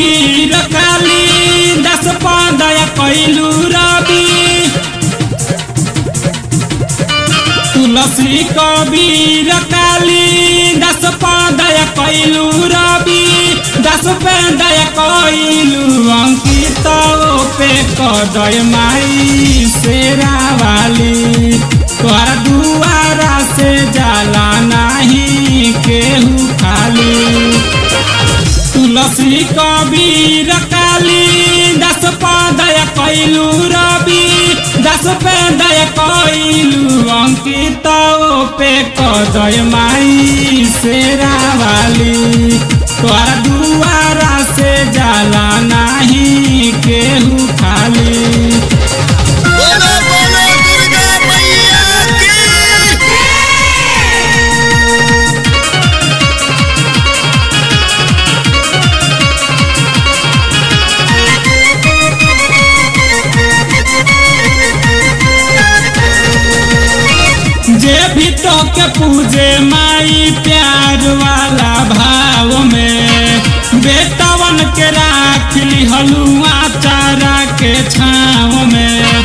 कबीर काली दस पदय कैलू रवि तुलसी कबीर काली दस पदय कैलू रवि दस पदय कैलू अंकित पे कदय माई शेरा वाली तोहरा दुआरा से जाला नहीं केहू खाली तुलसी कबीर काली दस पदय कैलू रवि दस पदय कैलू अंकित पे कदय माई शेरा वाली तोहरा दुआरा से जाला नहीं केहू खाली बोलो बोलो दुर्गा मैया की जे भी तो के पूजे माई प्यार वाला भाव में बेटवन के राख ली हलुआ चारा के छाव में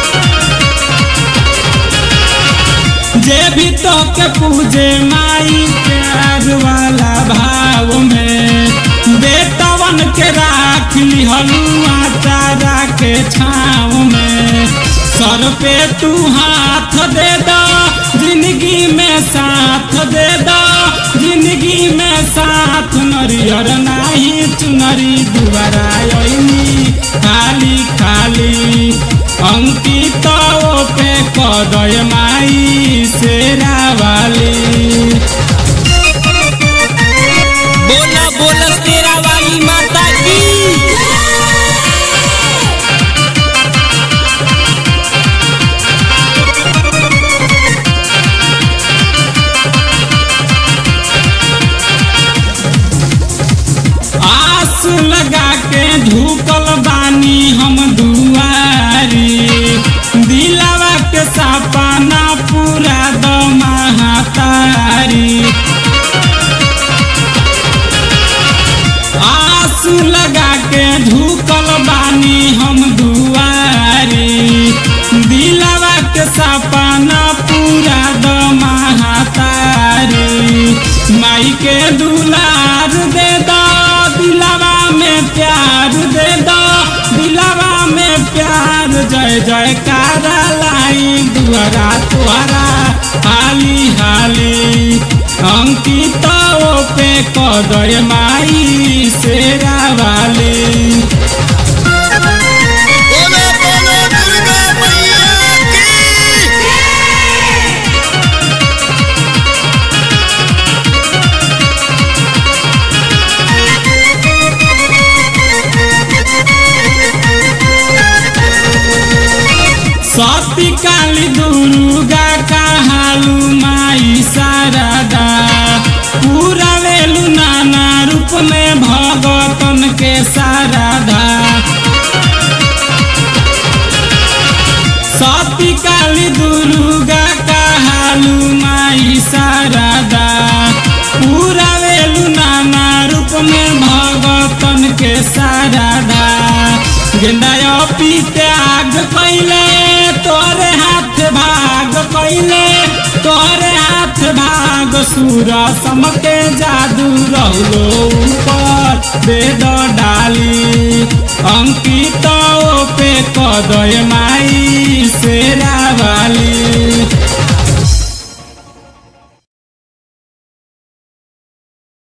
जे भी तो के पूजे माई प्यार वाला भाव में बेटवन के राख ली हलुआ चारा के छाव में सर पे तू हाथ दे दो जिंदगी में साथ दे दो जिंदगी में साथ नरियर नाही चुनरी दुबारा अइनी खाली खाली अंकित पे कदय माई शेरा वाली बोला बोला शेरा वाली माता की आस लगा के झुकल बानी हम दुआरी दिलावा के सपना पूरा द महातारी आस लगा के झुकल बानी हम दुआरी दिलावा के सपना पूरा द महातारी माई के दुलार दे दो दिलावा में प्यार दे दो दिलावा में प्यार जय जय कारा लाई दुआरा तुआरा हाली हाली अंकित पे कदय माई शेरा वाली बोलो बोलो दुर्गा मैया की सती काली दुर्गा कहालू माई शारदा पूरा वेलू नाना रूप में भगतन के शारदा सती काली दुर्गा कहालू माई शारदा पूरा वेलू नाना रूप में भगतन के शारदा गेंदा पी त्याग कैले तोरे हाथ भाग कैले तोरे हाथ भाग सूर समके जादू रहलो ऊपर वेद डाली अंकित पे कदय माई से